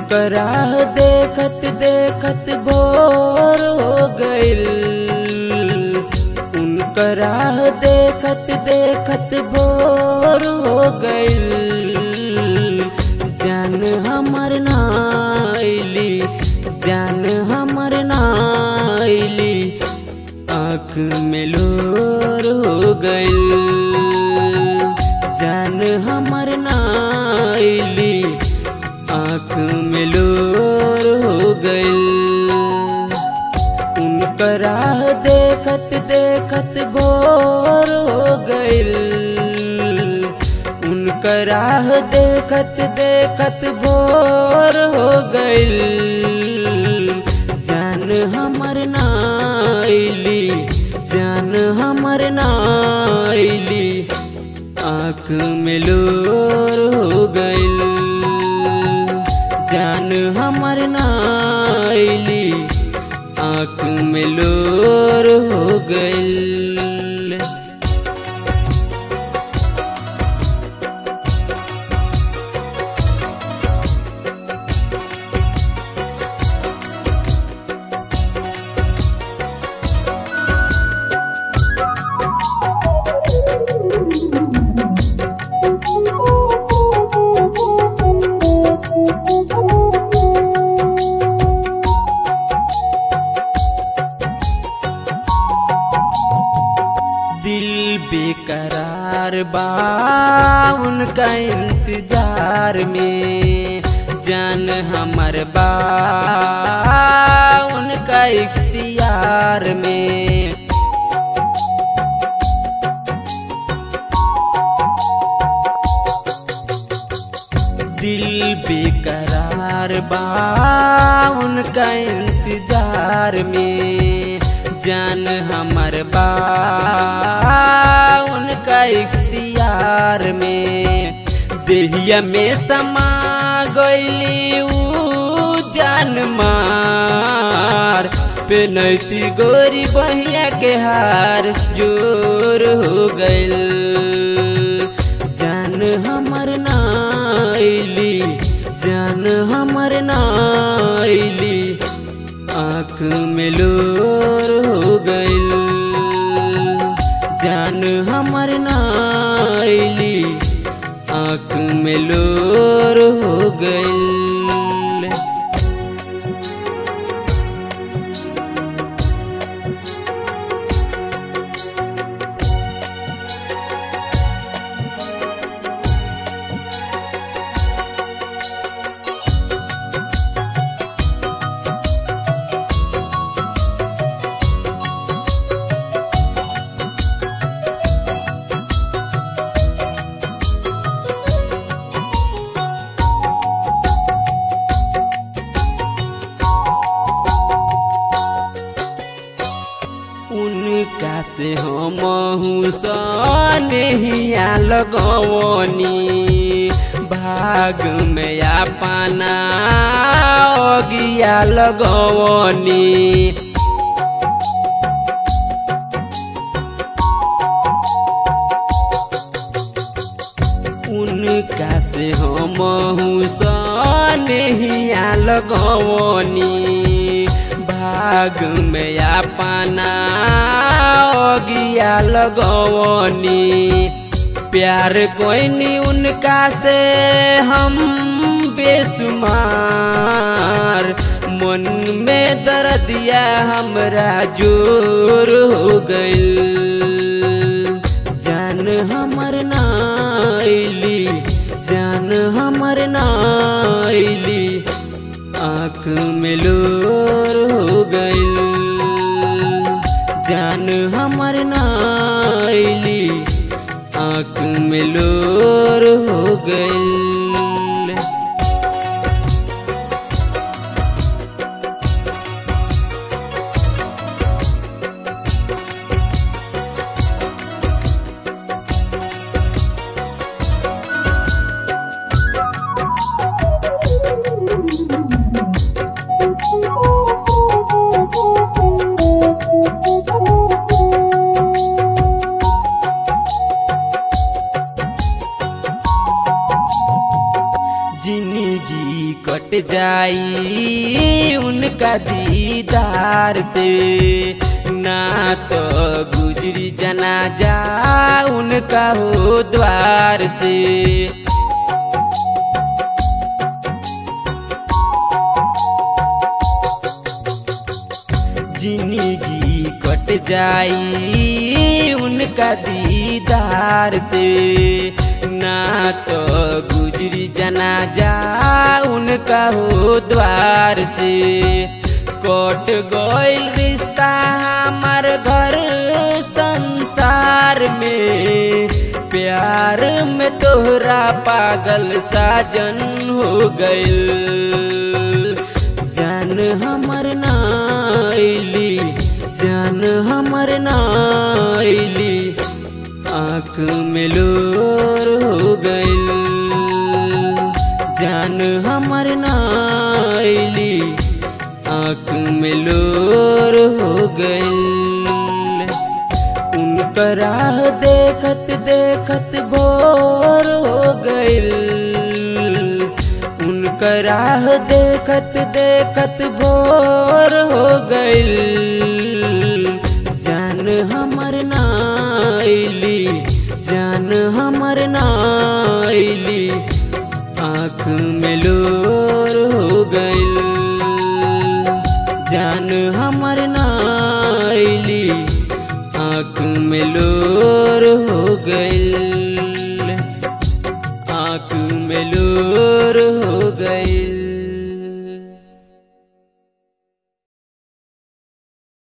उनकरा देखत देखत भोर हो गइल उनकरा देखत देखत भोर हो गइल जान हमर नाइली जान हमर नाइली आँख में लोर हो गइल जान हमर नाइली आँख में लोर हो गइल उनकरा देखत देखत भोर हो गइल उनकरा देखत देखत भोर हो गइल जान हमर नाइली जान हमर नाइली आँख में लोर हो गइल जान हमर नाइली आँख में लोर हो गइल दिल बेकरार बा उनका इंतजार में जान हमर बा उनका इख्तियार में दिल बेकरार बा उनका इंतजार में जान हमर बा उनका इख्तियार में देहिया में समा गईली ऊ जान मार पे नैती गोरी बहिया के हार जोर हो गइल जान हमर नाइली जान हमर नाइली आँख में लोर हो गइल जान हमर नाइली आँख में लोर हो गइल उनका से हम सनेहिया लगवनी भाग में अपना अगिया लगवनी उनका से हम सनेहिया लगवनी भाग में अपना अगिया लगवनी प्यार कोई नहीं उनका से हम बेसुमार मन में दर्दिया हमरा जोर हो गइल जान हमर नाइली जान हमर नाइली आँख में लोर हो गइल जान हमर नाइली आँख में लोर हो गइल जाई उनका दीदार से ना तो गुजरी जनाजा उनका हो द्वार से जिंदगी कट जाई उनका दीदार से ना तो गुजरी जनाजा उनका हो द्वार से कट गइल रिश्ता हमार घर संसार में प्यार में तोहरा पागल साजन हो गइल जान हमर नाइली जान हमर नाइली आँख में लोर हो गइल जान हमर नाइली आँख में लोर हो गइल उनका राह देखत देखत भोर हो गइल उनका राह देखत देखत भोर हो गइल जान हमर नाइली जान हमर नाइली आँख में लोर हो गइल जान हमर नाइली आँख में लोर हो गइल